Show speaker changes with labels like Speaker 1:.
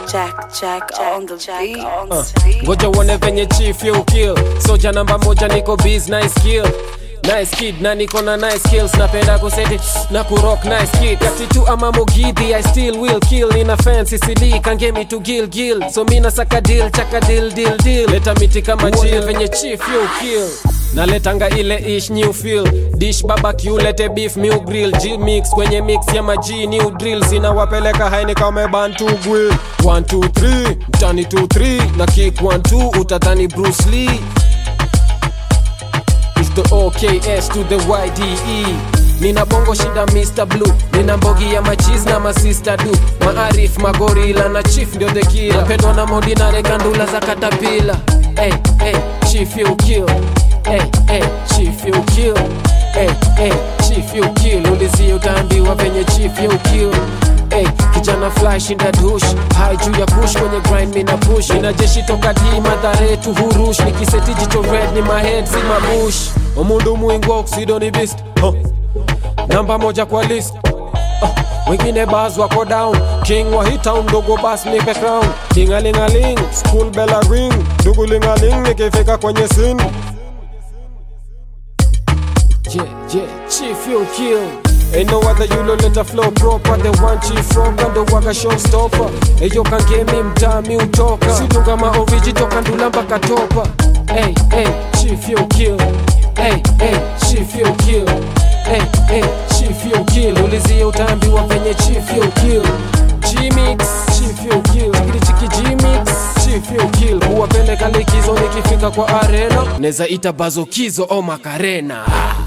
Speaker 1: Jack, Jack, on the beat.
Speaker 2: Uh, ngoja uone venye chief you kill soja namba moja niko biz nice kill nice kid na niko na nice skills napenda kuseti na kurock nice kid katitu ama mogidhi i still will kill ina fancy cd kangemi to gil gil so mina saka deal chaka deal deal deal leta miti kama chill venye chief you kill naletanga ile ish new feel dish barbecue lete beef new grill g mix kwenye mix ya maji new drill zinawapeleka haini kama bantu grill 1 2 3 mtani 2 3 na kick 1 2 utadhani Bruce Lee It's the OKS to the YDE nina bongo shida Mr. Blue nina mbogi ya machiz na masista du maarif magorila na chief ndio the killer napendwa na modi na rekandula za katapila hey, hey, chief you kill hey, hey, chief you kill hey, hey, chief you kill ulizia utaambiwa venye chief you kill Hey, kijana fly shinda dush hai juu ya push kwenye grind mina push ina jeshi toka di madhare tu hurush nikiseti jicho red ni mahead si mabush omundu muingwa oksido ni beast huh. namba moja kwa list uh, wengine bas wako down king wa hii town ndogo bas nipe crown tingalingaling school bella ring dugulingaling nikifika kwenye sin yeah, yeah, chief you kill Ain't no other you don't let a flow proper The one chief rock and the waga showstopper Eyo kangemi mtami utoka Sidunga ma origi toka ndula mpaka topa Hey, hey, chief you kill Hey, hey, chief you kill Hey, hey, chief you kill Ulizia utaambiwa venye chief you kill G-Mix, chief you kill Chikiri chiki G-Mix, chief you kill Kuwapeleka likizo nikifika kwa arena Neza ita bazokizo o makarena